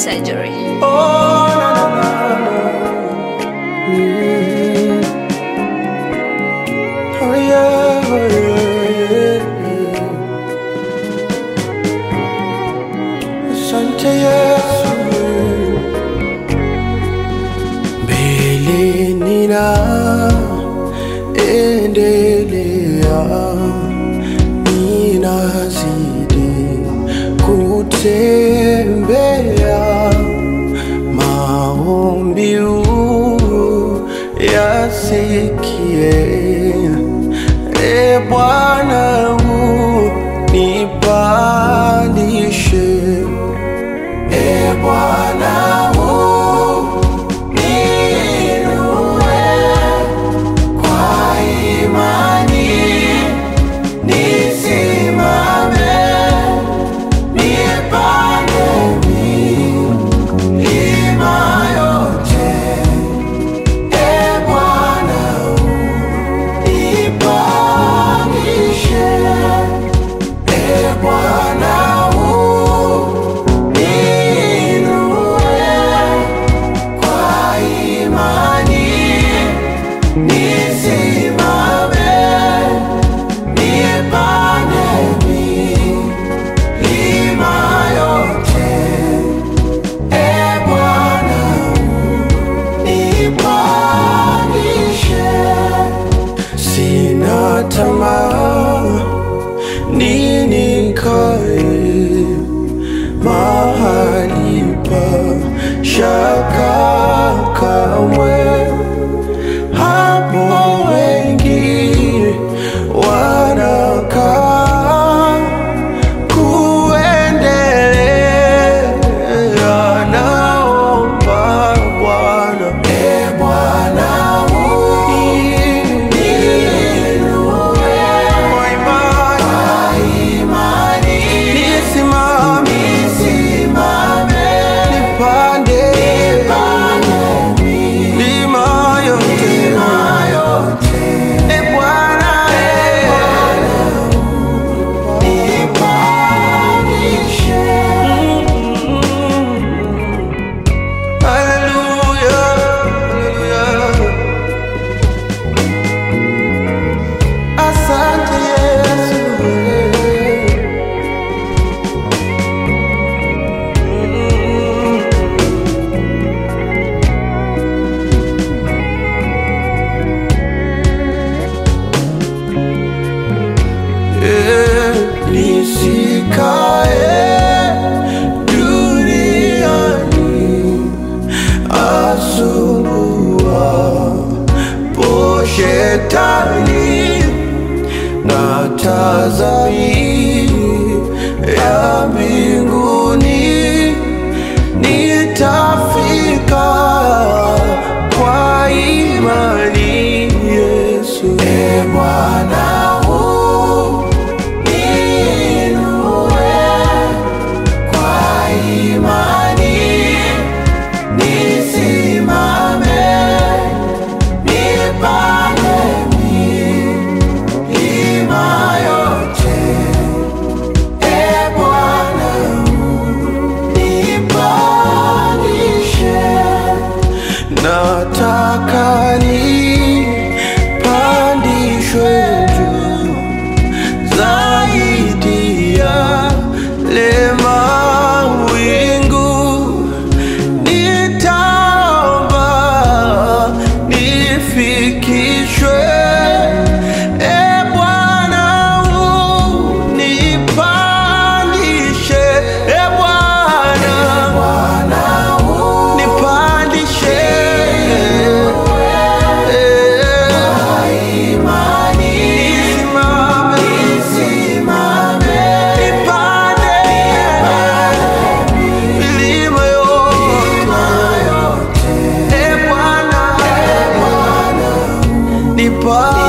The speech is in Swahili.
surgery. Oh, na, na, na, na. Mm. Oh, yeah, oh, yeah, yeah. Asante Yesu. Mbele nina endelea, ninazidi kutembea maombi yasikie, e Bwana unipandishe, e Bwana uniinue kwa imani, nisimame nipande milima yote. E Bwana unipandishe, e Bwana uniinue kwa imani, nisimame nipande milima yote. E Bwana nipandishe, sina tamaa ninikae mahali pa shaka kamwe, hapo wengi wanakaa kuendelea naomba Bwana, e Bwana uniinue kwa imani, nisimame nipande milima yote, e Bwana nipandishe. Hallelujah, hallelujah. Asante Yesu. Eh, Nisikae duniani asumbua po shetani na tazami ya mbinguni nitafika kwa imani Yesu. E Bwana uniinue kwa imani, nisimame nipande milima yote. E Bwana unipandishe, nataka nipandishwe juu zaidi ya lema wingu nitaomba nifikishwe e Bwana unipandishe e Bwana nipandishe nisimame nipande milima yote e Bwana nipa